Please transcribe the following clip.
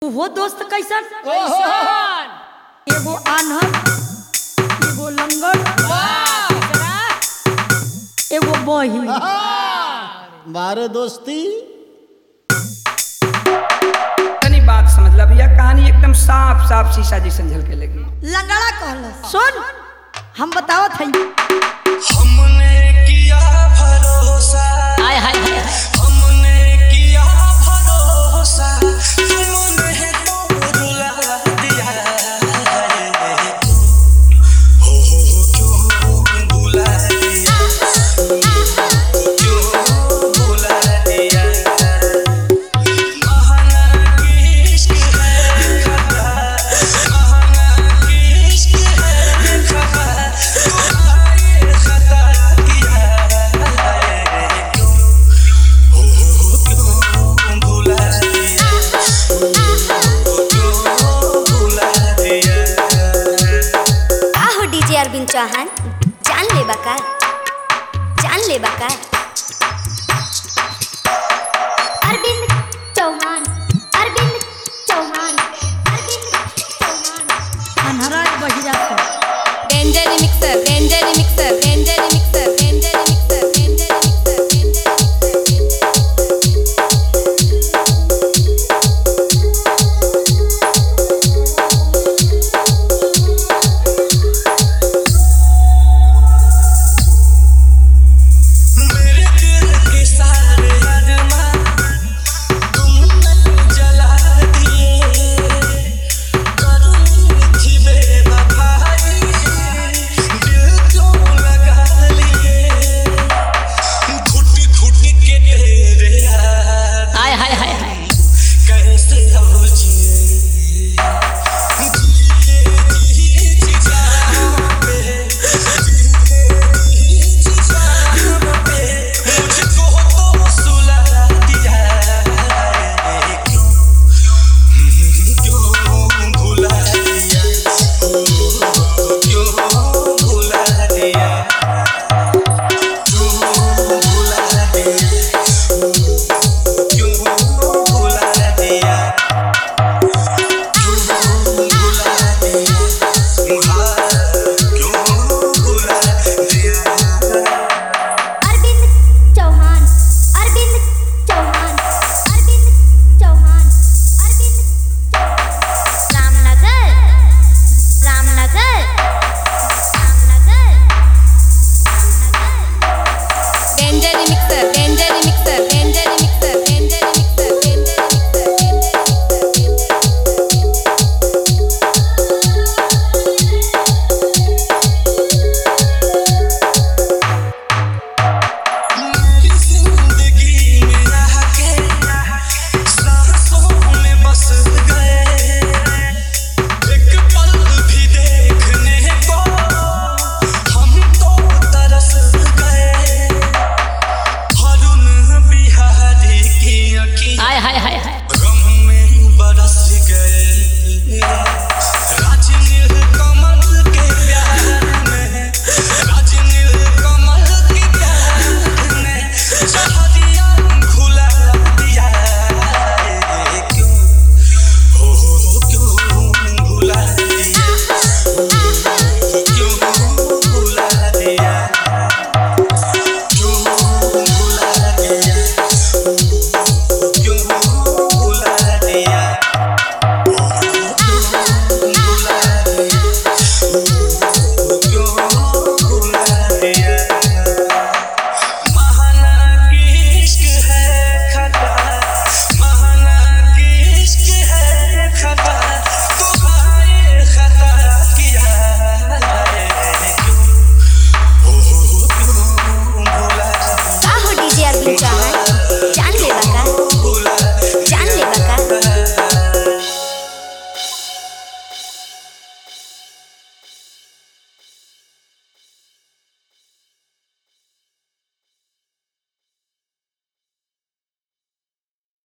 हो दोस्त कैसन कैसन? एगो आन्हर एगो लंगड़ एगो बही मारे दोस्ती तनी बात समझ ला भैया कहानी एकदम साफ साफ शीशा जैसन झलके लगी लंगड़ा कहल सुन हम बतावत हई हमने किया भरोसा हाय हाय हाय हाय। हमने किया भरोसा तुमने तो रुला दिया हो हो क्यों बुला दिया क्यों बुला दिया महंगा इश्क है खता महंगा इश्क है खता तुम्हारे खता किया है क्यों हो हो क्यों बुला दिया क्यों बुला दिया का हो डीजे अरविंद चौहान जान ले बका जान ले बका अरविंद चौहान अरविंद चौहान अरविंद चौहान अनहरा बहिरा से डेंजर मिक्सर डेंजर मिक्सर